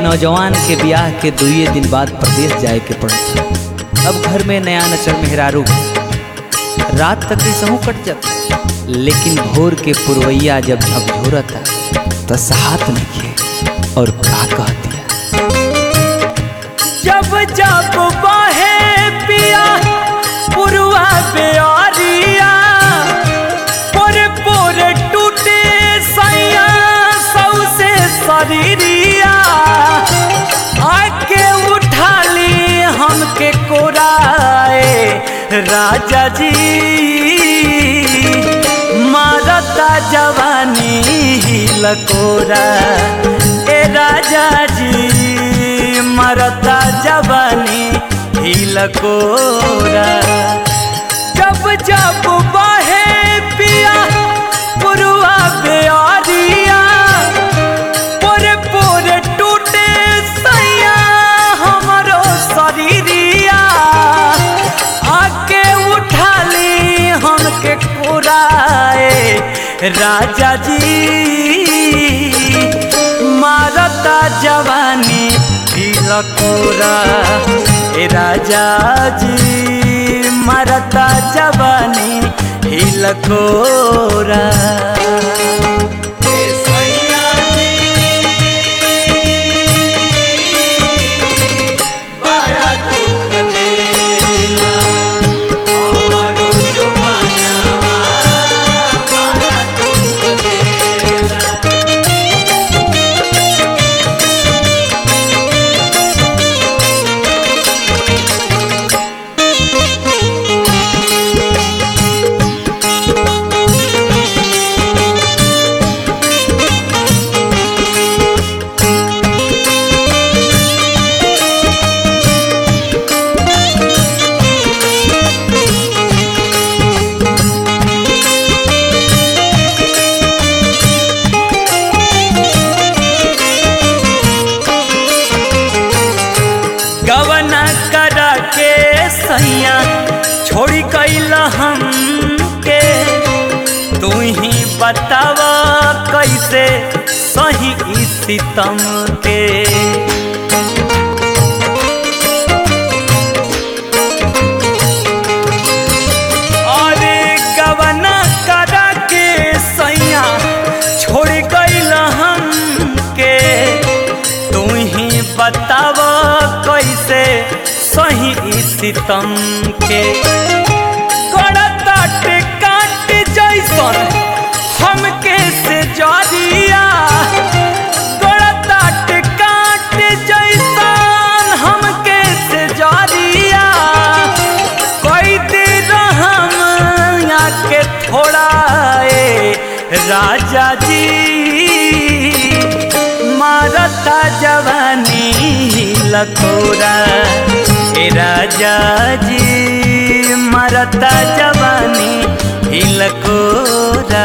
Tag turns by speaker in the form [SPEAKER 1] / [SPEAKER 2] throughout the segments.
[SPEAKER 1] नौजवान के ब्याह के दुए दिन बाद प्रदेश जाए के पड़ता अब घर में नया नचल मेहरारू रात तक सहू कट जाता लेकिन भोर के पुरवैया जब झकझोरता तो सहात नहीं और का कह दिया
[SPEAKER 2] जब जब बहे पिया पुरवा बेअरिया पोरे पोरे टूटे सैया सौसे शरीरिया आके उठा ली हमके कोराए राजा जी मारता जवानी लकोरा ए राजा जी मरता जवानी लकोरा जब जब बहे पिया पुरवा बेअरिया पोरे पोरे टूटे सैया हमरो शरीरिया आके उठा ली हमके कोराए राजा जी मारता जवानी लकोरा ए राजा जी मारता जवानी लकोरा गवना करा के सैया छोड़ी कैल हम के तू ही बतावा कैसे सही ई सितम के अरे गवना करा के सैया छोड़ कैल हम के तू ही बताव कैसे सही ई सितम के करताट काट जैसन हमके से जरिया करताट काट जैसन हमके से जरिया कोई दिन हम के थोड़ा ए राजा जी मारता जवानी लकोरा ए राजा जी मारता जवानी लकोरा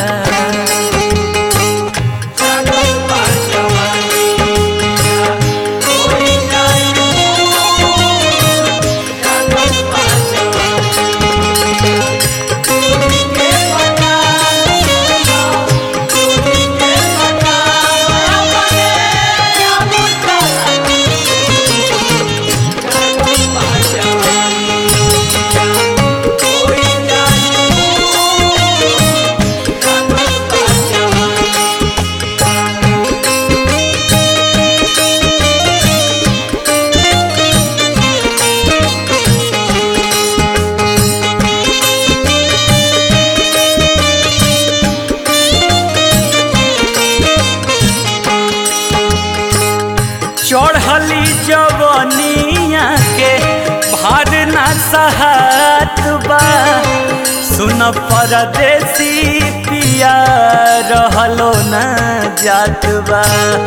[SPEAKER 2] चढ़ली जवनिया के भार ना सहत बा सुन परदेसी पिया रहलो ना जात बा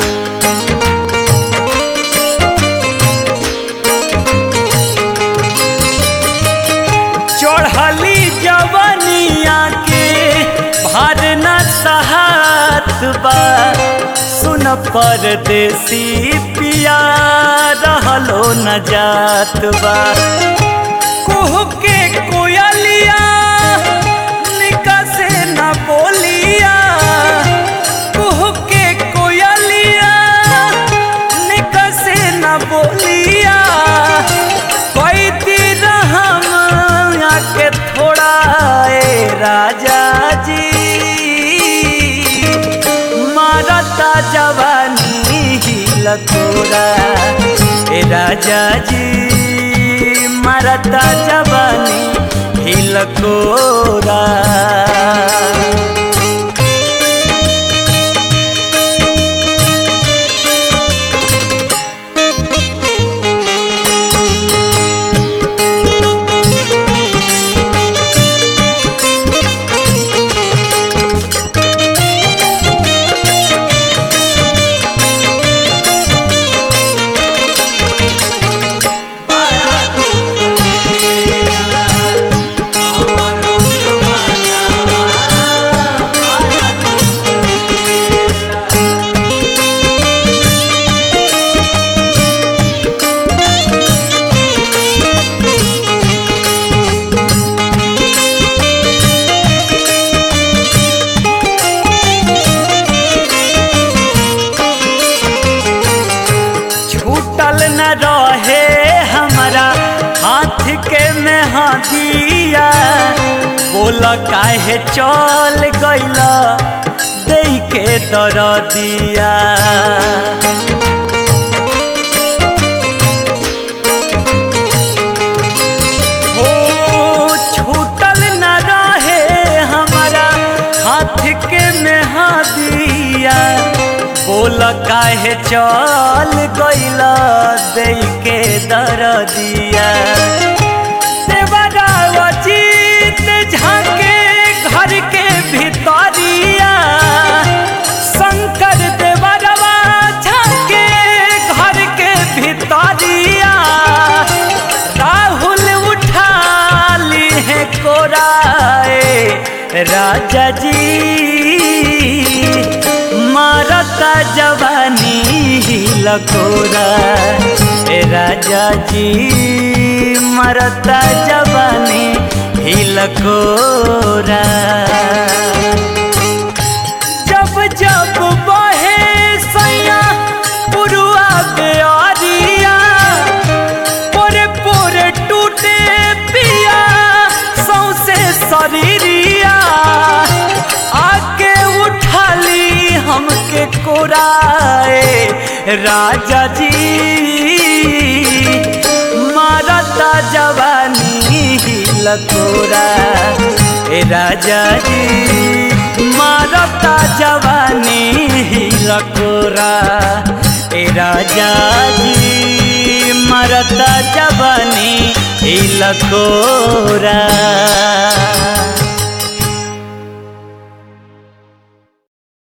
[SPEAKER 2] चढ़ली जवनिया के भार ना सहत बा सुन परदेसी पिया रहलो न जात बा कुहू के कोयलिया निका से न बोलिया कुहू के कोयलिया निक राजा जी मरता जवानी हिलकोरा छूटल न रहे हमारा हाथ के में हाथिया बोल काहे चल गइल दे के दर दिया हो छूटल न रहे हमारा हाथ के में हाथिया बोल काहे चल गइल दे के दर दिया देवरावा जीत झाके घर के भितरिया शंकर देवरवा झाके घर के भितरिया राहुल उठा ली है कोराए राजा जी मारता जवानी लकोरा ए राजा जी मरता जवानी हिलकोरा जब जब बहे सैया पुरुआ बेअरिया पोरे पोरे टूटे पिया सौसे शरीरिया आके उठाली हमके कोराए राजा जी मारता जवानी लकोरा ए राजा जी मारता जवानी लकोरा ए राजा जी मरता जवानी लकोरा